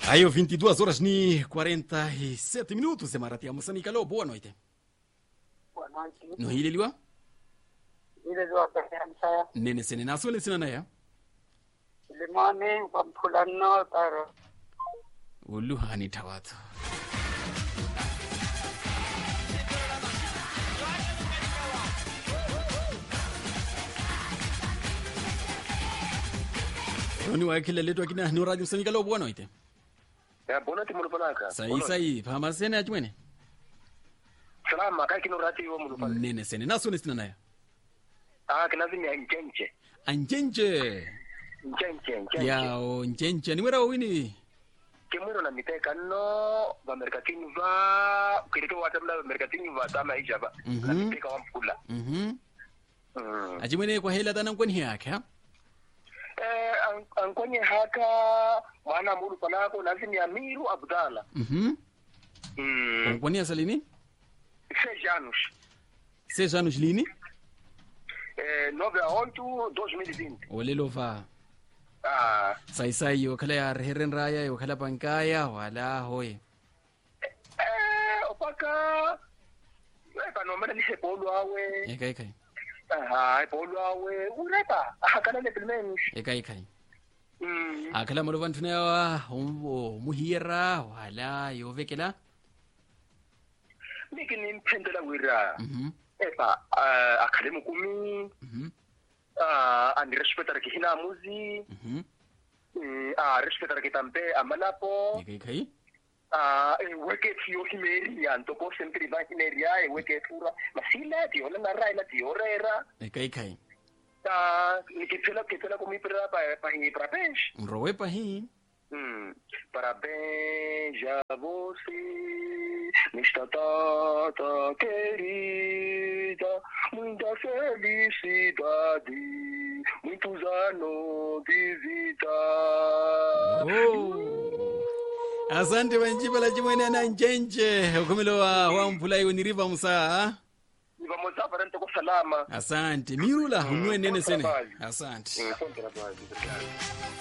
Aí, 22 horas ni 47 minutos, Marati Moçambique. Alô, boa noite. Boa noite. No hili liwa? Ile ziwabhehamsa Nene sene naso le sina naya. limani kwamphulano taro Ulu hani tawatu. Oni wa kila letu akina no radio Moçambique. Alô, boa noite. Ya bona ti mulu panaka. Sai sai, pama sene achwene. Salama kai kino rati yo mulu panaka. Nene sene naso le sina naya. Ah kina zini ya njenje. Anjenje. Njenje njenje. Ya o njenje ni wera wini. Kimwiro na miteka no ba merkatini va kirito wata mla merkatini va tama ijaba. Na Mhm. miteka wa mkula. Mhm. Mm. Achimwene kwa hela tanan kwani yake ha? Eh an- ankonye haka mwana mulu panako lazimi ya Miru Abdala. Mhm. Mm. Kwani asalini? Se Janus. Seis anos lini? Eh 9 a 8 2020. Olelova. Ah Sai sai yo kala ya herren raya yo kala pankaya wala hoye. eh opaka Eh panomena lise polo awe. Ekai kai. Aha, polo awe. Ureta. Akana le filmens. Ekai kai. Mm. Akala mo vantu na wa umbo muhira wala yo vekela. Niki nimphendela wira. Mhm. Epa, uh, akademi kumi, Mhm. uh, andi respectara ki hina muzi, Mhm. mm, uh, respectara ki tampe amalapo, Ekai kai. uh, e weke tiyo himeri ya ntoko sentri ba himeri ya e weke tura. Masila tiyo na narai na tiyo rera. Ekai kai. Uh, nikipela kipela kumipira pa pa hingi prapesh. Mrowe pa hi. Hum, parabéns a você, nesta data querida, muita felicidade, muitos anos de vida. Oh. Asante wanjiba la jimwene na njenje. Ukumilo wa wa mvula yo ni riva musa. E vamos a para com salama. Asante. Mirula unwe nene sene. trabalho. Asante. Hum, bom trabalho, obrigado.